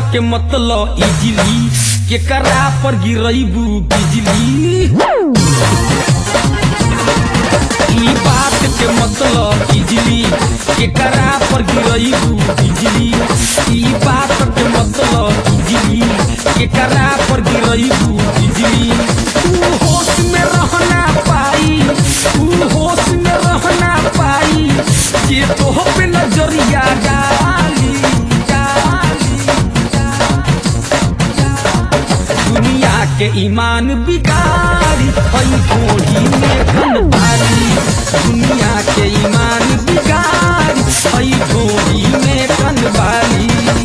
के मतलब इजली केकरा पर गिरैबू बिजली ई बात के मतलब इजली केकरा पर गिरैबू बिजली ई बात के मतलब इजली केकरा पर गिरैबू बिजली तू होश में रहना पाई तू होश में रहना पाई जे तोह पे नजरिया डाली डाली दुनिया के ईमान बिगाड़ी हई घोड़ी में खनपारी दुनिया के ईमान बिगाड़ी हई घोड़ी में खनपारी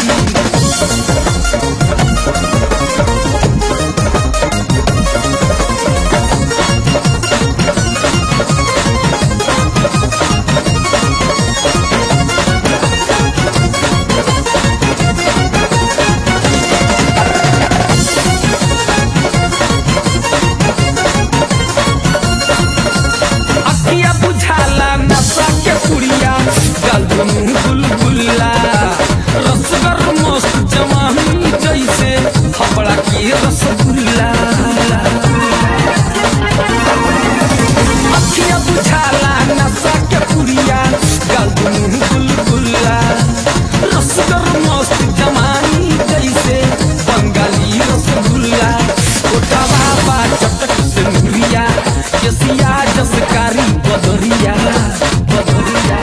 अखिया बुझाला नशा के पुड़िया गलगुनु गुलगुल्ला रसगर मस्त जवानी जैसे हबड़ा के रसगुल्ला अखिया बुझाला नशा के पुड़िया गलगुनु गुलगुल्ला रसगर मस्त जवानी जैसे बंगाली रसगुल्ला ओटवा बा चटक से मुरिया केसिया जसकारी बदरिया बदरिया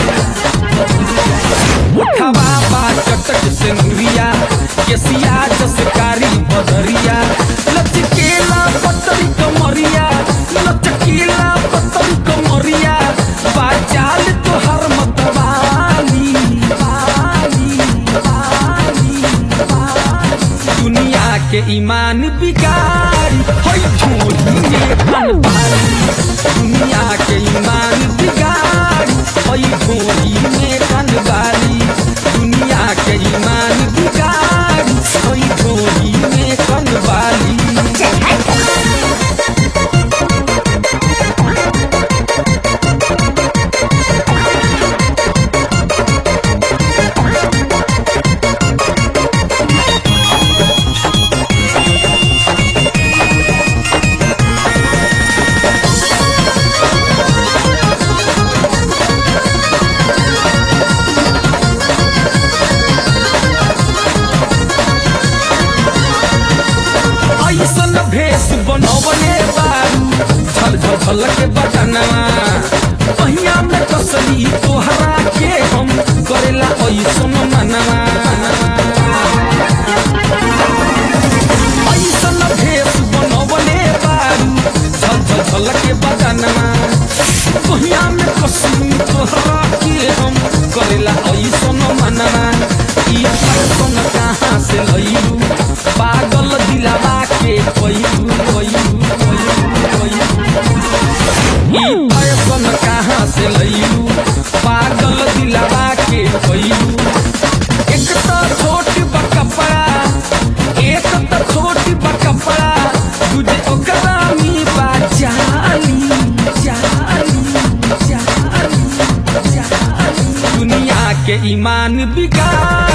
ओठवा बा चटक से मुरिया केसिया जसकारी बदरिया लचकेला पतरी कमरिया लचकेला पतरी कमरिया बाचाल तोहर मतवाली वाली वाली वाली दुनिया के ईमान बिगाड़ी हई झोली में खनपारी दुनिया के ईमान बिगाड़ी हई झोली में खनपारी दुनिया के ईमान बिगाड़ी हई झोली में खनपारी ऐसन भेष बनवले बारू झल झल झल के बटनवा पहिया में कसली तोहरा के हम करेला ऐसन मनवा ऐसन भेष बनवले बारू झल झल झल के बटनवा पहिया में कसली तोहरा के हम करेला ऐसन मनवा ई फैशन कहाँ से लइलू पागल दिलावा के कोइलू कोइलू कोइलू कोइलू ई फैशन कहाँ से लइलू पागल दिलावा के कोइलू एक तो छोट बा कपड़ा एक तो छोट बा कपड़ा तुझे ओकरा में बा जाली जाली जाली जाली दुनिया के ईमान बिगाड़